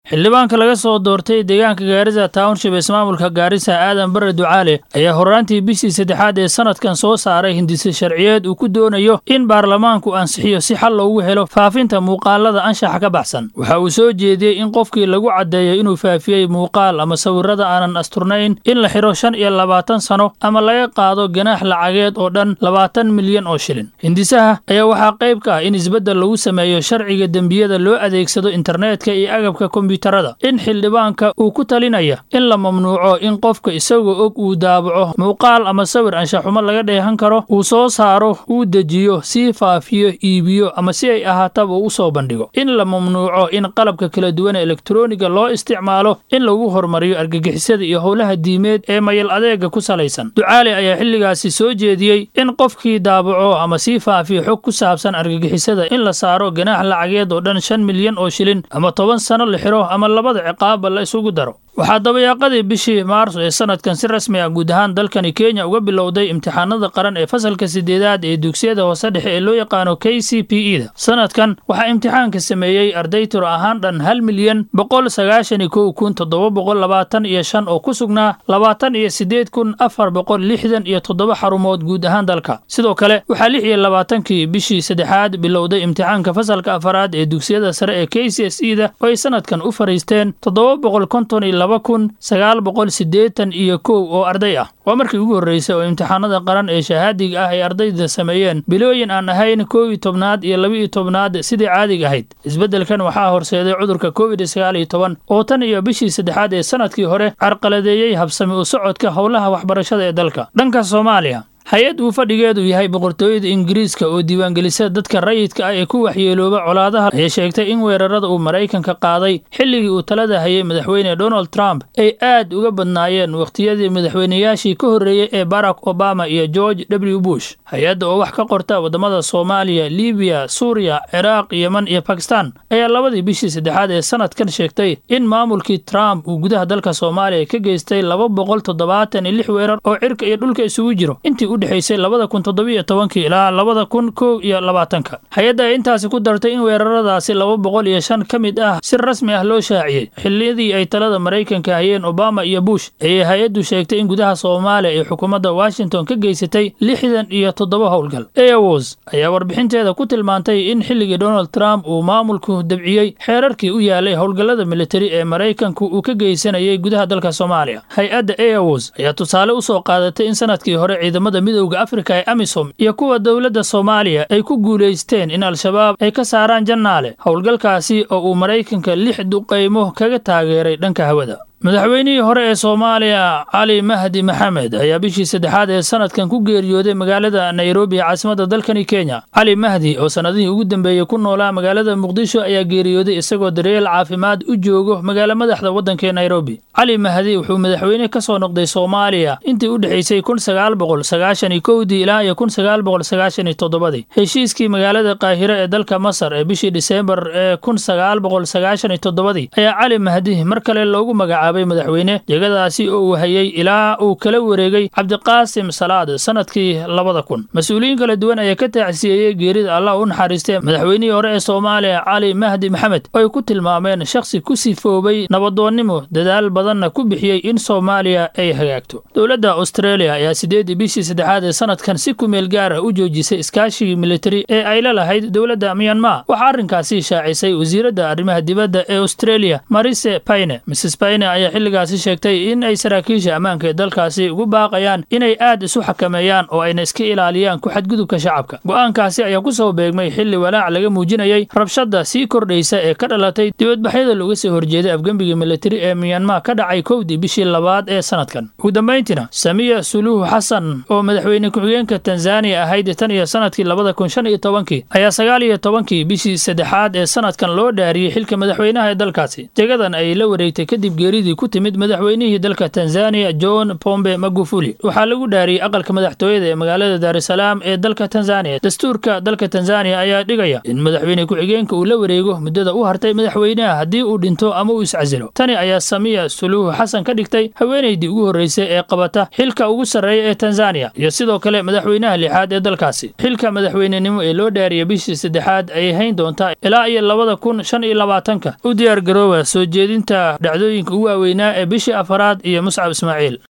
xildhibaanka laga soo doortay deegaanka gaarisa township ismaamulka gaarisa aadan bare ducaale ayaa horraantii bishii saddexaad ee sanadkan soo saaray hindise sharciyeed uu ku doonayo in baarlamaanku ansixiyo si xal loogu helo faafinta muuqaalada anshaxa ka baxsan waxa uu soo jeediyey in qofkii lagu caddeeyo inuu faafiyey muuqaal ama sawirrada aanan asturnayn in la xidho shan iyo labaatan sano ama laga qaado ganaax lacageed oo dhan labaatan milyan oo shilin hindisaha ayaa waxaa qayb ka ah in isbeddel lagu sameeyo sharciga dembiyada loo adeegsado internetka iyo agabka kombiyuutarada in xildhibaanka uu ku talinaya in la mamnuuco in qofka isagoo og uu daabaco muuqaal ama sawir anshaxumo laga dheehan karo uu soo saaro uu dejiyo sii faafiyo iibiyo ama si ay ahaataba u soo bandhigo in la mamnuuco in qalabka kala duwan ee elektroniga loo isticmaalo in lagu hormariyo argagixisada iyo howlaha diimeed ee mayal adeega ku salaysan ducaale ayaa xilligaasi soo jeediyey in qofkii daabaco ama sii faafiyo xog ku saabsan argagixisada in la saaro ganaax lacageed oo dhan shan milyan oo shilin ama toban sano la xiro ama labada ciqaabba la isugu daro waxaa dabayaaqadii bishii maarso ee sanadkan si rasmi ah guud ahaan dalkani kenya uga bilowday imtixaanada qaran ee fasalka sideedaad ee dugsiyada hoose dhexe ee loo yaqaano k c p e da sanadkan waxaa imtixaanka sameeyey arday tiro ahaan dhan hal milyan boqol sagaashan iyo kow kun toddoba boqol labaatan iyo shan oo ku sugnaa labaatan iyo siddeed kun afar boqol lixdan iyo toddoba xarumood guud ahaan dalka sidoo kale waxaa lix iyo labaatankii bishii saddexaad bilowday imtixaanka fasalka afaraad ee dugsiyada sare ee k c s e da oo ay sanadkan u fariisteen toddoba boqol konton iyo laba kun sagaal boqol siddeetan iyo kow oo arday ah waa markii ugu horreysay oo imtixaanada qaran ee shahaadiga ah ay ardayda sameeyeen bilooyin aan ahayn kow iyo tobnaad iyo laba iyo tobnaad sidii caadiga ahayd isbeddelkan waxaa horseeday cudurka covid sagaal iyo toban oo tan iyo bishii saddexaad ee sanadkii hore carqaladeeyey habsami u socodka howlaha waxbarashada ee dalka dhanka soomaaliya hay-ad uu fadhigeedu yahay boqortooyada ingiriiska oo diiwaangelisa dadka rayidka ah ee ku waxyeelooba colaadaha ayay sheegtay in weerarada uu maraykanka qaaday xilligii uu talada hayay madaxweyne donald trump ay aad uga badnaayeen wakhtiyadii madaxweynayaashii ka horreeyey ee barack obama iyo george w bush hay-adda oo wax ka qorta waddamada soomaaliya libiya suuriya ciraaq yeman iyo bakistan ayaa labadii bishii saddexaad ee sanadkan sheegtay in maamulkii trump uu gudaha dalka soomaaliya ka geystay laba boqol toddobaatan iyo lix weerar oo cirka iyo dhulka isugu jiro intii u dhexaysay labada kun toddobiyo tobankii ilaa labada kun kow iyo labaatanka hay-adda ay intaasi ku dartay in weeraradaasi laba boqol iyo shan ka mid ah si rasmi ah loo shaaciyey xilliyadii ay talada maraykanka hayeen obama iyo bush ayay hay-addu sheegtay in gudaha soomaaliya ay xukuumadda washington ka geysatay lixdan iyo toddoba howlgal eaws ayaa warbixinteeda ku tilmaantay in xilligii donald trump uu maamulku dabciyey xeerarkii u yaalay howlgallada militari ee maraykanku uu ka geysanayay gudaha dalka soomaaliya hay-adda eaws ayaa tusaale u soo qaadatay in sanadkii hore ciidamada midowda afrika ee amisom iyo kuwa dowladda soomaaliya ay ku guulaysteen in al-shabaab ay ka saaraan jannaale howlgalkaasi oo uu maraykanka lix duqaymo kaga taageeray dhanka hawada madaxweynihii hore ee soomaaliya cali mahdi maxamed ayaa bishii saddexaad ee sanadkan ku geeriyooday magaalada nairobi ee caasimadda dalkani kenya cali mahdi oo sannadihii ugu dambeeyey ku noolaa magaalada muqdisho ayaa geeriyooday isagoo daryeel caafimaad u joogo magaalo madaxda waddankaee nairobi cali mahdi wuxuu madaxweyne ka soo noqday soomaaliya intii u dhexaysay kun sagaal boqol sagaashan iyo kowdii ilaa iyo kun sagaal boqol sagaashan iyo toddobadii heshiiskii magaalada qaahiro ee dalka masar ee bishii diseembar ee kun sagaal boqol sagaashan iyo toddobadii ayaa cali mahdi mar kale loogu magacaabay madaxweyne jegadaasi oo uu hayay ilaa uu kala wareegay cabdiqaasim salaad sanadkii labada kun mas-uuliyiin kala duwan ayaa ka taacsiyeeyey geerida allah u naxariistee madaxweynihii hore ee soomaaliya cali mahdi maxamed oo ay ku tilmaameen shakhsi ku sifoobay nabadoonnimo dadaal badanna ku bixiyey in soomaaliya ay hagaagto dowladda australia ayaa sideedii bishii saddexaad ee sanadkan si kumeel gaar ah u joojisay iskaashigii militari ee ay la lahayd dowladda myanmar waxaa arrinkaasi shaacisay wasiiradda arrimaha dibadda ee australia marise payne mrs payne ayaa xilligaasi sheegtay in ay saraakiisha ammaanka ee dalkaasi ugu baaqayaan inay aad isu xakameeyaan oo ayna iska ilaaliyaan ku xadgudubka shacabka go'aankaasi ayaa ku soo beegmay xilli walaac laga muujinayay rabshadda sii kordhaysa ee ka dhalatay dibadbaxyada looga soo horjeeday afgembiga militari ee myanmar ka dhacay kowdii bishii labaad ee sanadkan ugu dambayntiina samiya suluuhu xasan oo madaxweyne ku-xigeenka tanzaniya ahayd tan iyo sanadkii labada kun shan iyo tobankii ayaa sagaal iyo tobankii bishii saddexaad ee sanadkan loo dhaariyey xilka madaxweynaha ee dalkaasi jegadan ay la wareegtay kadib geeridii geeridii ku timid madaxweynihii dalka tanzaniya john pombe magufuli waxaa lagu dhaariyey aqalka madaxtooyada ee magaalada daarusalaam ee dalka tanzaniya dastuurka dalka tanzaniya ayaa dhigaya in madaxweyne ku-xigeenka uu la wareego muddada u hartay madaxweynaha haddii uu dhinto ama uu iscasilo tani ayaa samiya suluuhu xasan ka dhigtay haweenaydii ugu horreysay ee qabata xilka ugu sarreeya ee tanzaniya iyo sidoo kale madaxweynaha lixaad ee dalkaasi xilka madaxweynenimo ee loo dhaariyay bishii saddexaad ayay hayn doontaa ilaa iyo labada kun shan iyo labaatanka u diyaar garooba soo jeedinta dhacdooyinka ugu waaweynaa ee bishii afaraad iyo muscab ismaaciil